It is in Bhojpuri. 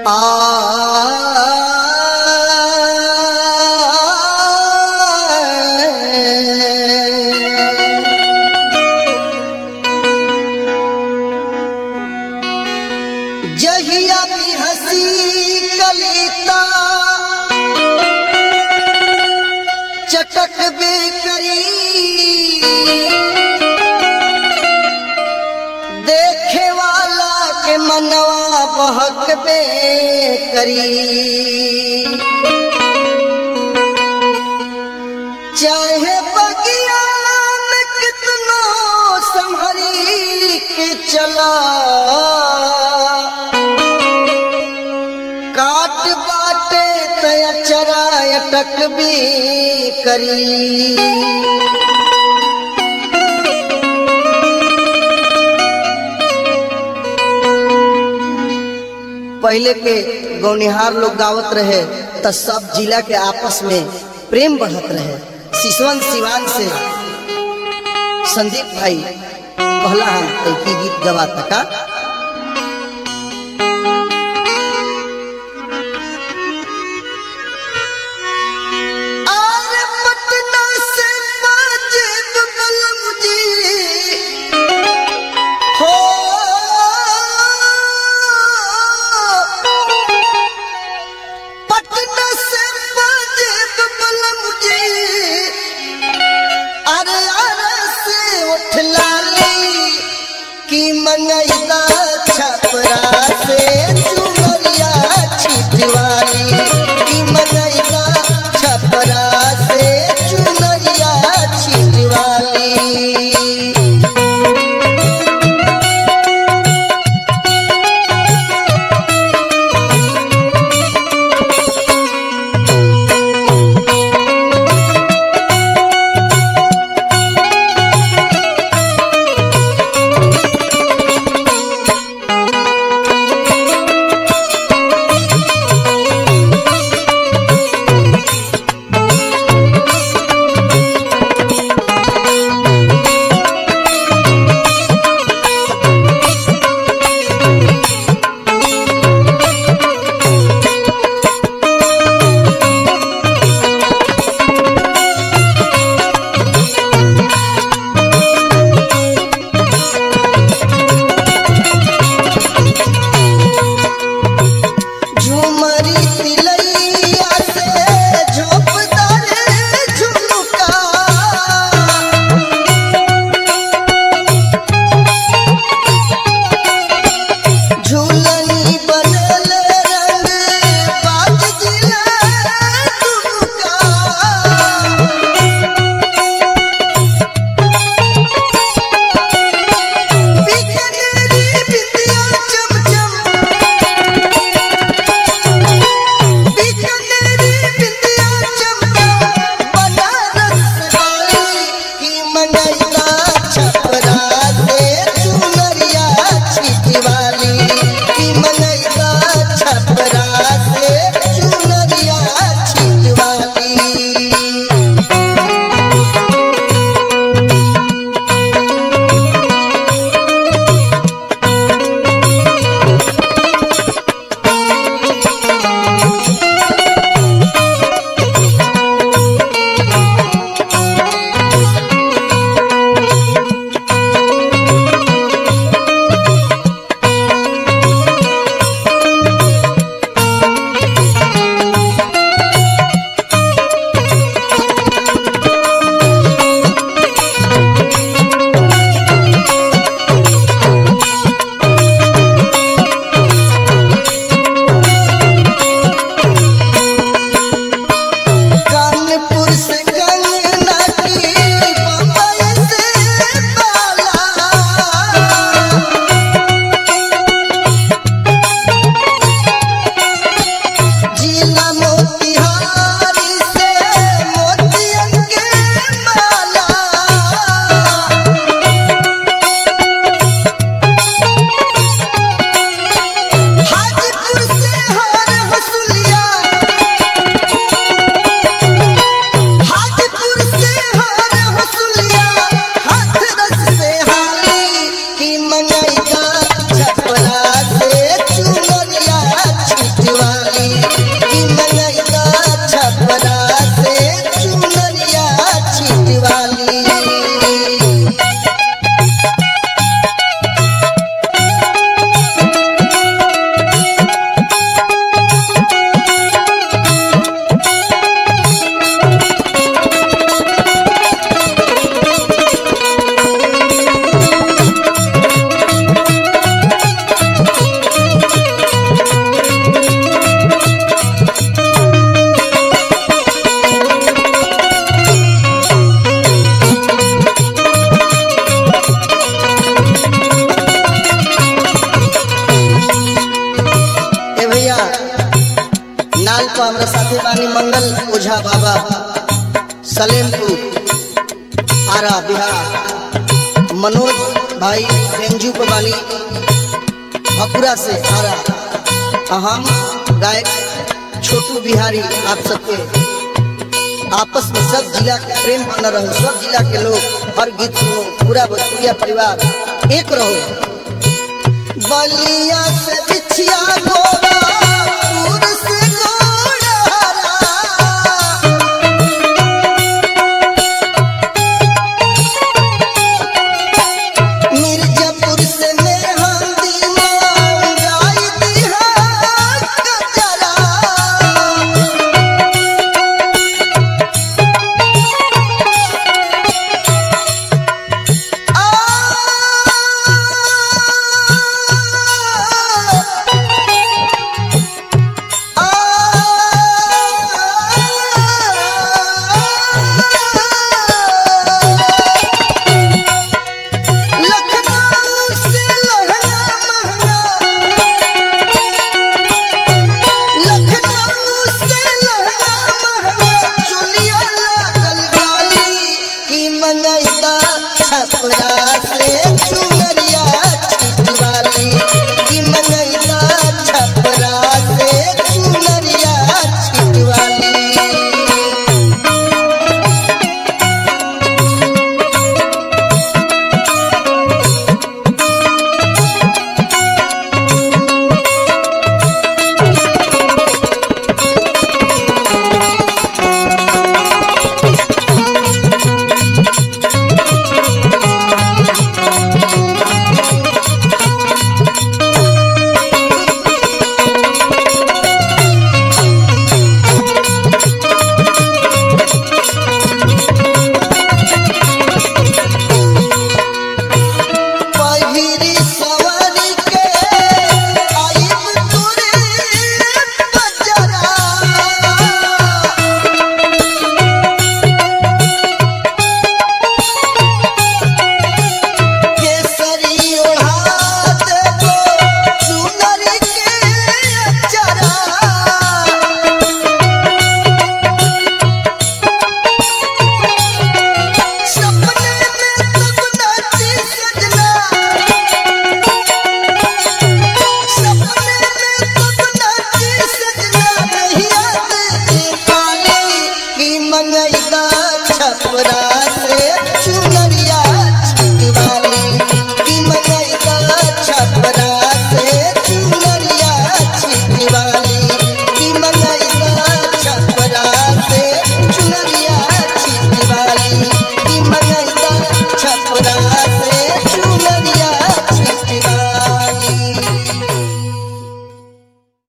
जहिया भी हंसी कलिता चटक बे करी देखे वाला के मनवा बहक बे करी चाहे बगिया में कितनो संभरी के चला काट बाटे तया चरा अटक भी करी पहले के गौनिहार लोग गावत रहे त सब जिला के आपस में प्रेम बढ़त रहे सिसवन सिवान से संदीप भाई कहला हम तैकी गीत गवाता का आरे पटना से बाजिद बलम जी हो पटना से बाजिद बलम जी अरे अरे से उठ लाली की मंगैदा छपरा से चुनरिया छिटवाली की मंगैदा छपरा से चुनरिया छिटवाली हमरा साथे बानी मंगल ओझा बाबा सलेमपुर आरा बिहार मनोज भाई बेंजू को बानी भकुरा से आरा आ हम गायक छोटू बिहारी आप सबके आपस में सब जिला के प्रेम बना रहो सब जिला के लोग हर गीत सुनो पूरा भोजपुरिया परिवार एक रहो बलिया से बिछिया गो